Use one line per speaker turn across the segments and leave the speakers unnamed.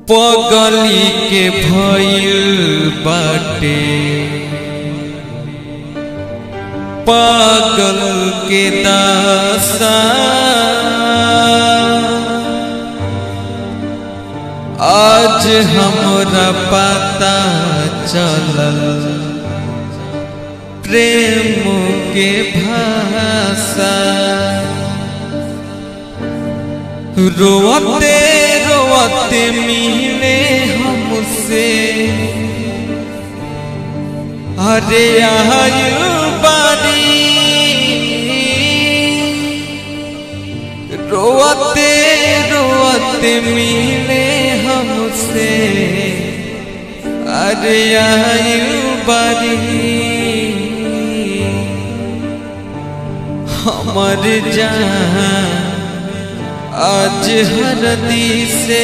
पगली के भइल बाटे पागल के दासा आज हमरा पता चलल प्रेम के भाषा रोते रोते मिले हमसे अरे आयु बारी रोते रोते मिले हमसे अरे आयु बारी हमर जहाँ आज हरदी से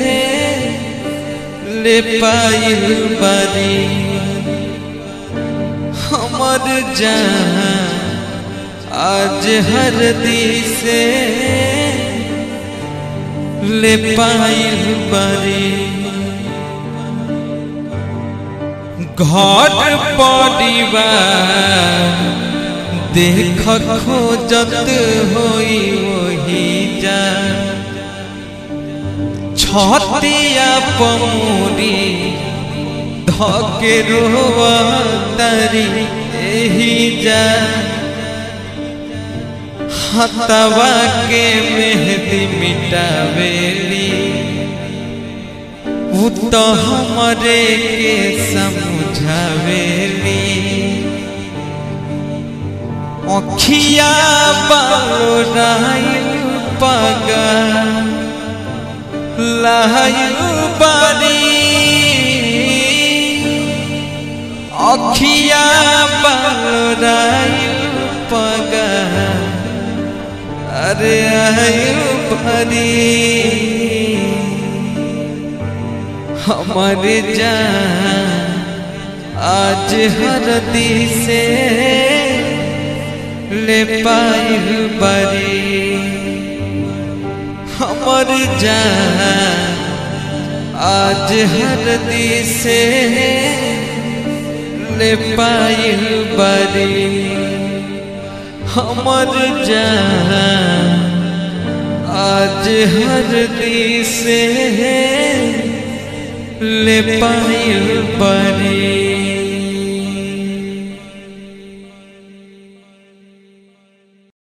ले पाइल बारी हमर जहाँ आज हरदी से ले पाइल बारी घर परिवार देख खोजत होई वही जा छतिया पमोरी धके रोवा तारी एही जा हतवा के मेहंदी मिटावेली उ तो हमरे के समझावेली अखिया बाराइल पगा लाइल बारी अखिया बाराइल पगा अरे आयु भरी हमारे जान आज हरदी से ले पाइल बरी हमर जान आज हरदी से ले पाइल बरी हमर जान आज हरदी से ले पाइल बरी